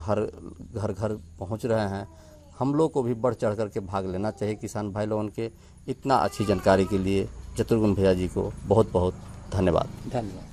हर घर घर पहुंच रहे हैं हम लोग को भी बढ़ चढ़ करके भाग लेना चाहिए किसान भाई लोगों के इतना अच्छी जानकारी के लिए चतुर्गुण भैया जी को बहुत बहुत धन्यवाद धन्यवाद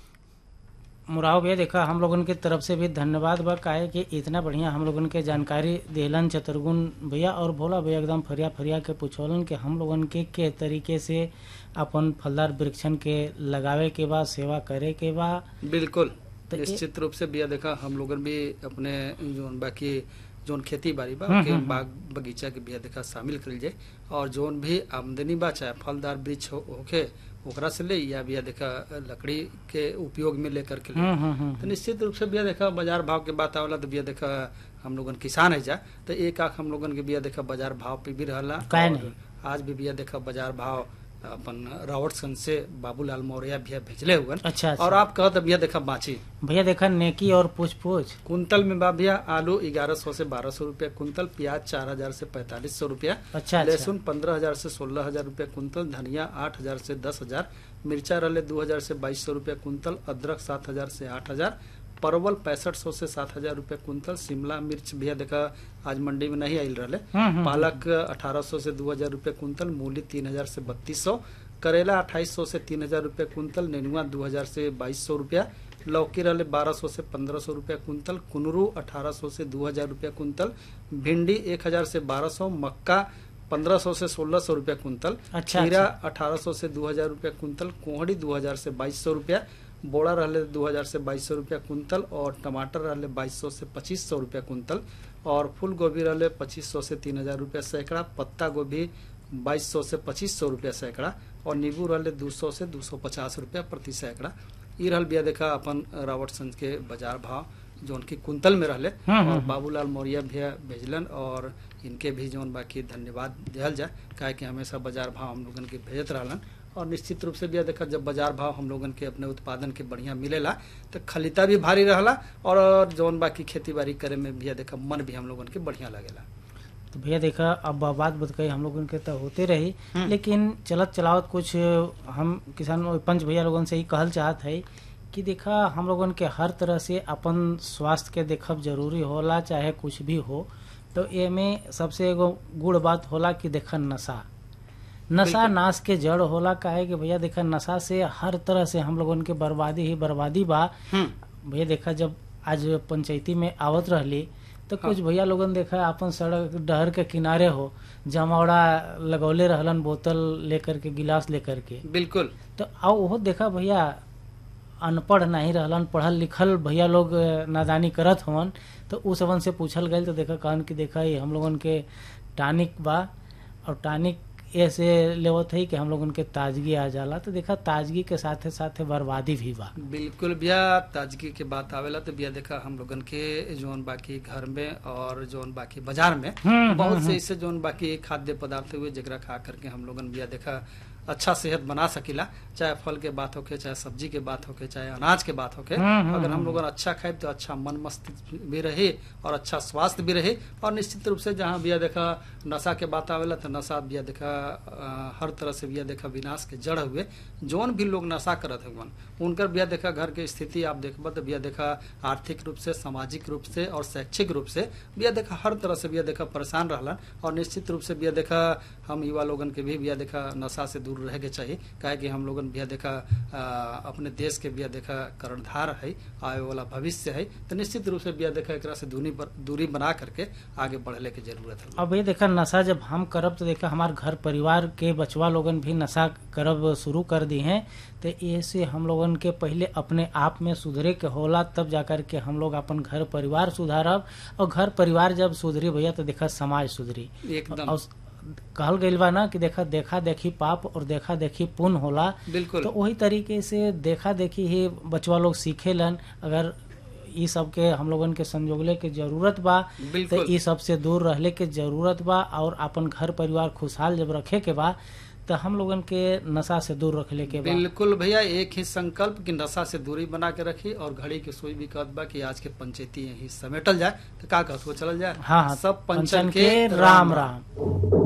मुराव भैया देखा हम लोगन के तरफ से भी धन्यवाद बा काहे कि इतना बढ़िया हम लोगन के जानकारी देलन चतुर्गुण भैया और भोला भैया एकदम फरिया फरिया के पूछौलन कि हम लोगन के के तरीके से अपन फलदार वृक्षन के लगावे के बा सेवा करे के बा बिल्कुल तो ये- निश्चित रूप से बिया देखा हम लोगन भी अपने जोन बाकी जोन खेती बाड़ी बा हम्म, के हम्म, बाग बगीचा के बिया देखा शामिल करिल जाए और जोन भी आमदनी बा चाहे फलदार वृक्ष हो- होखे ओकरा से ले या बिया देखा लकड़ी के उपयोग में लेकर के ले हम्म हम्म हम्म तो निश्चित रूप से बिया देखा बाजार भाव के बात आवला तो बिया देखा हम लोगन किसान है जा तो एक आख हम लोगन के बिया देखा बाजार भाव पे भी रहला काहे और नहीं? आज भी बिया देखा बाजार भाव अपन रावटसन से बाबूलाल मौर्य भैया भेजले हुए अच्छा अच्छा और आप कहत भैया देखा बाची भैया देखा नेकी और पूछ पूछ कुंतल में बा भैया आलू ग्यारह सौ से बारह सौ रूपया कुंतल प्याज चार हजार से पैंतालीस सौ रूपया अच्छा अच्छा लहसुन पंद्रह हजार से सोलह हजार रूपया कुंतल धनिया आठ हजार से दस हजार मिर्चा रहे दो हजार से बाईस सौ रूपया कुंतल अदरक सात हजार से आठ हजार परवल पैंसठ सौ से सात हजार रूपया कुंतल शिमला मिर्च भैया देखा आज मंडी में नहीं आयल रहे हम्म, हम्म, पालक अठारह सौ से दो हजार रूपये कुंतल मूली तीन हजार से बत्तीस सौ करेला अट्ठाईस सौ से तीन हजार रूपये कुंतल नेनुआ दो हजार से बाईस सौ रूपया लौकी रहे बारह सौ से पंद्रह सौ रूपया कुंतल कुनरू अठारह सौ से दो हजार रूपया कुंतल भिंडी एक हजार से बारह सौ मक्का पंद्रह सौ से सोलह सौ रूपया कुंतल अच्छा, खीरा अच्छा। अठारह सौ से दो हजार रूपया कुंतल कोहड़ी दो हजार से बाईस सौ रूपया बोड़ा रहले दो हजार से बाईस सौ रूपया कुंतल और टमाटर रहले बाईस सौ से पच्चीस सौ रूपया कुंतल और फूल गोभी रहले पच्चीस सौ से तीन हजार रूपया सैकड़ा पत्ता गोभी बाईस सौ से पच्चीस सौ रूपया सैकड़ा और नींबू रहले दो सौ से दो सौ पचास रूपया प्रति सैकड़ा ई रहल बिया देखा अपन रावटसंज के बाजार भाव जो उनकी कुंतल में रहले हम्म, हम्म, और हम्म। बाबूलाल मौर्य भैया भेजलन और इनके भी जौन बाकी धन्यवाद दिहल जाए काहे कि हमेशा बाजार भाव हम लोगन के भेजत रहलन और निश्चित रूप से भी देखा जब बाजार भाव हम लोगन के अपने उत्पादन के बढ़िया मिलेला तो खलिता भी भारी रहला और जौन बाकी खेती बाड़ी करे में भी देखा मन भी हम लोगन के बढ़िया लगेला तो भैया देखा अब बात बतकई हम लोगन के तो होते रही हम्म। लेकिन चलत चलावत कुछ हम किसान पंच भैया लोगन से ही कहल चाहत है कि देखा हम लोगन के हर तरह से अपन स्वास्थ्य के देखब जरूरी होला चाहे कुछ भी हो तो एमे सबसे एगो गुड़ बात होला कि देखा नशा नशा बिल्कुल। नाश के जड़ होला काहे कि भैया देखा नशा से हर तरह से हम लोगन के बर्बादी ही बर्बादी बा भैया देखा जब आज पंचायती में आवत रहली तो कुछ हाँ। भैया लोगन देखा अपन सड़क डहर के किनारे हो जमावड़ा लगौले रहलन बोतल लेकर के गिलास लेकर के बिल्कुल तो आओ वो देखा भैया अनपढ़ नहीं रहलन पढ़ल लिखल भैया लोग अ, नादानी करत हवन तो उ सबन से पूछल गई तो देखा कहन कि देखा ये हम लोगन के टानिक बा और टानिक ऐसे लेवत है कि हम लोगन के ताजगी आ जाला तो देखा ताजगी के साथे साथे बर्बादी भी बा बिल्कुल भैया ताजगी के बात आवेला तो भैया देखा हम लोगन के जोन बाकी घर में और जोन बाकी बाजार में हम्म, बहुत हम्म, से ऐसे जोन बाकी खाद्य पदार्थ हुए जगरा खा करके हम लोगन भैया देखा अच्छा सेहत बना सकीला चाहे फल के बात होके चाहे सब्जी के बात होके चाहे अनाज के बात होके हम्म, हम्म, अगर हम हम्म। लोगन अच्छा खाए तो अच्छा मन मस्तिष्क भी रहे और अच्छा स्वास्थ्य भी रहे और निश्चित रूप से जहाँ भैया देखा नशा के बात आवेला तो नशा भैया देखा अ, हर तरह से भैया देखा विनाश के जड़ हुए जौन भी लोग नशा करत हुए उनकर भैया देखा घर के स्थिति आप देखबा तो भैया देखा आर्थिक रूप से सामाजिक रूप से और शैक्षिक रूप से भैया देखा हर तरह से भैया देखा परेशान रहलन और निश्चित रूप से भैया देखा हम युवा लोगन के भी भैया देखा नशा से दूर रहे के चाहिए काहे कि हम लोगन भैया देखा अ, अपने देश के भैया देखा कर्णधार है आए वाला भविष्य है तो निश्चित रूप से भैया देखा एकरा से दूरी पर दूरी बना करके आगे बढ़ने की जरूरत है अब ये देखा नशा जब हम करब तो देखा हमार घर परिवार के बचवा लोगन भी नशा करब शुरू कर दी हैं तो ऐसे हम लोगन के पहले अपने आप में सुधरे के होला तब जाकर के हम लोग अपन घर परिवार सुधारब और घर परिवार जब सुधरी भैया तो देखा समाज सुधरी एकदम और कहल गइल बा ना कि देखा देखा देखी पाप और देखा देखी पुण्य होला बिल्कुल तो वही तरीके से देखा देखी ही बचवा लोग सीखेलन अगर ई सब के हम लोगन के संजोगले के जरूरत बा तो बिल्कुल ई सब से दूर रहले के जरूरत बा और अपन घर परिवार खुशहाल जब रखे के बा तो हम लोगन के नशा से दूर रखले के बा बिल्कुल भैया एक ही संकल्प कि नशा से दूरी बना के रखी और घड़ी की सुई भी कहत बा कि आज के पंचायती यही समेटल जाए तो का कहत हो चलल जाए हाँ हाँ सब पंचन पंचन के के राम राम